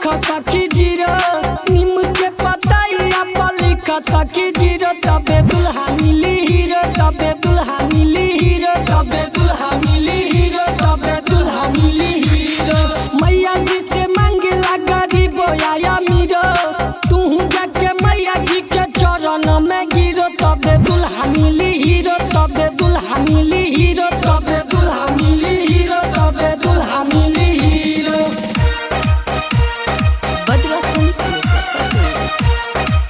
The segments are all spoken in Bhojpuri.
लिख सखी जीरो निम के पतैया पर लिख सखी जीरो तबे दुल्हा मिली हीरो तबे दुल्हा मिली हीरो तबे दुल्हा मिली हीरो तबे दुल्हा मिली हीरो मैया जी से मांगेला गरीब आया मीरो तू जाके मैया जी के चरण में गिरो तबे दुल्हा मिली हीरो तबे दुल्हा मिली हीरो तबे दुल्हा मिली हीरो तबे दुल्हा मिली hero Badra Films Muzaffarpur.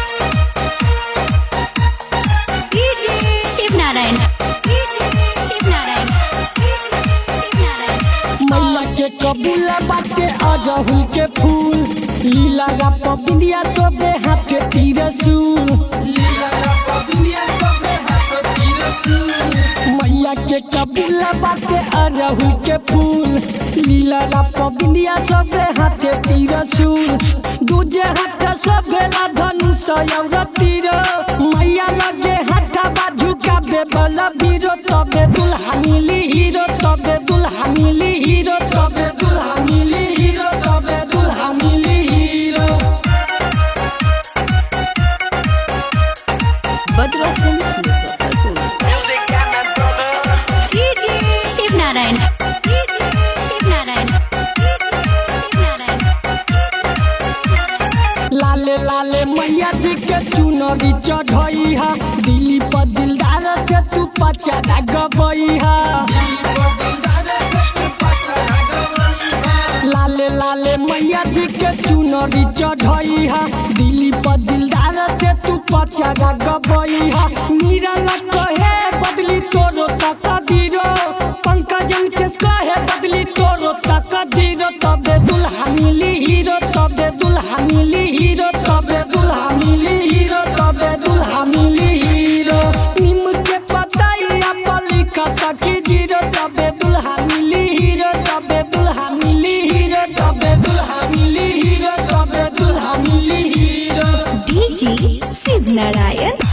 DJ Shiv Narayan. DJ Shiv Narayan. DJ Shiv Narayan. मैया के कबूला बाटे अरहुल के फूल लीला रा पबिंदिया सोबे हाथे तिरसूल मैया के कबूला बाटे अरहुल के फूल लीला रा पबिंदिया सोबे हाथे तिरसूल दूजे हाथ सोबेला धनुष और तीर मैया लगे हाथ बाजू का बेबल बीरो तबे दुल्हा मिली हीरो तबे दुल्हा मिली हीरो तबे दुल्हा मिली हीरो तबे दुल्हा मिली hero Badra Films Muzaffarpur. DJ Shiv Narayan. DJ Shiv Narayan. DJ Shiv Narayan. लाले लाले मैया जी के चुनरी चढ़ई हा दिल्ली पर दिलदार से तू पचारा गबई हा लाले लाले मैया जी के चुनरी चढ़ई हा दिल्ली पर दिलदार से तू पचारा गबई हा मीरा लग कहे बदली तोरो तक दीरो पंकजन के कहे बदली तोरो तक दीरो तबे दुल्हा मिली हीरो तबे दुल्हा मिली हीरो तबे दुल्हा मिली हीरो तबे दुल्हा मिली हीरो निम के पतैया पर लिख सखी जीरो तबे दुल्हा मिली हीरो तबे दुल्हा मिली हीरो तबे दुल्हा मिली हीरो तबे दुल्हा मिली हीरो DJ Shiv Narayan.